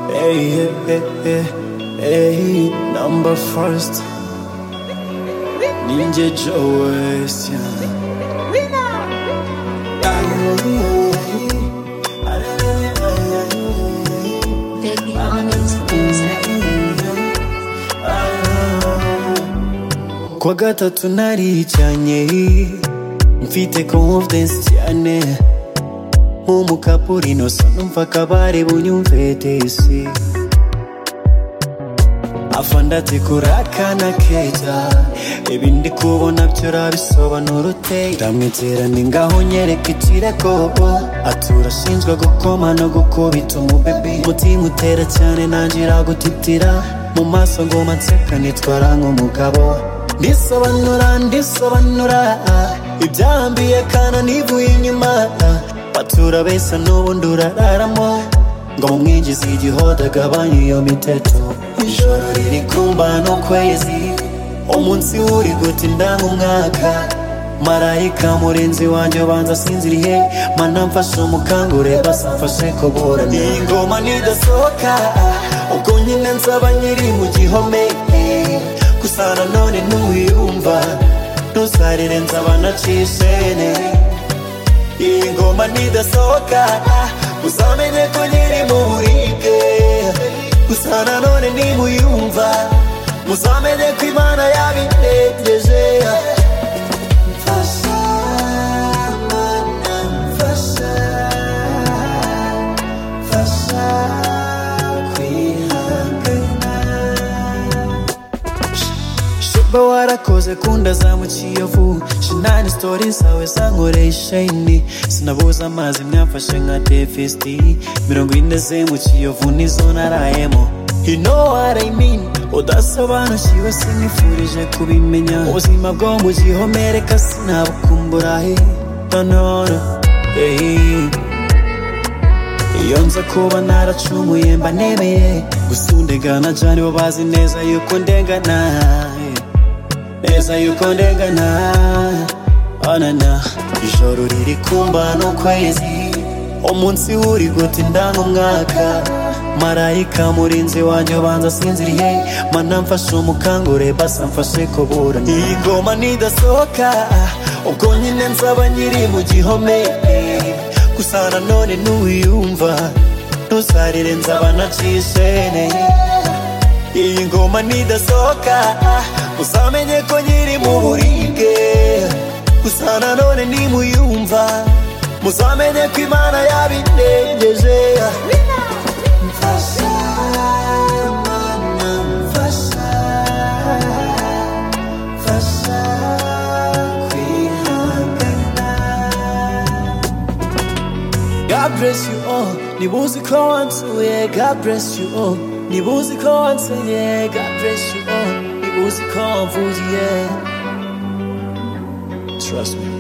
Hey, hey, hey, hey, number first. Ninja Joe West, yeah. Big honest Kwa gatatu naricanye mfite confidence cyane nk'umukapuri inosa numva akabare bunyumve tesi afandati kurakana keza ibindi kubona byo rabisobanura ute ndamwizerane ngaho nyereka ikirego atura ashinzwe gukoma no gukubita umubebi umutima utera cyane nangira gutitira mu maso ngoma nseka nitwara nk'umugabo ndisobanura ndisobanura ibyahambiye kana nivuye inyuma batura besa n'ubundi urararamo ngo mumwinjize igihoda agabanye iyo miteto ijoro riri kumba n'ukwezi umunsi wuri gutinda nk'umwaka marayika murinzi wanjye ubanza sinziriye mana mfashe umukangure basa mfashe kuburana iyi ngoma nidasohoka ubwo nyine nzaba nyiri mu gihome gusa nanone ntuwiyumva ntuzarire nzaba nacishene iyi ngoma nidasohoka uzamenye ko nyiri mu buribwe gusa nanone nimuyumva muzamenye ko imana yabintegereje mfasha mana mfasha mfasha kwihangana Shaba warakoze kundazamukiye vuba shinani sitori zawe zankoreye isheni sinabuze amazi myamfashe nka defisiti mirongo ine zemukiyovu nizo narayemo You know what I mean udasobanukiwe sinifurije kubimenya ubuzima bwo mu gihome reka sinabukumbura he nanone eh. iyo nza kuba naracumuye mba nemeye gusa undegana jani bo bazi neza yuko ndengana neza yuko ndengana anana ijoro riri kumba n'ukwezi umunsi wuri gutinda nk'umwaka marayika murinzi wanjye ubanza sinziriye mana mfashe umukangure basa mfashe kuburana iyi ngoma nidasohoka ubwo nyine nzaba nyiri mu gihome gusa nanone ntuwiyumva ntuzarire nzaba nacishene iyi ngoma nidasohoka uzamenye ko nyiri mu buribwe gusa nanone nimuyumva muzamenye ko imana yabindengeje mfasha mana mfasha mfasha kwihangana God bless you all. Nibuzi ko wansuye, God bless you all. Nibuzi ko wansenye, God bless you all. Nibuzi ko wamvugiye. Trust me.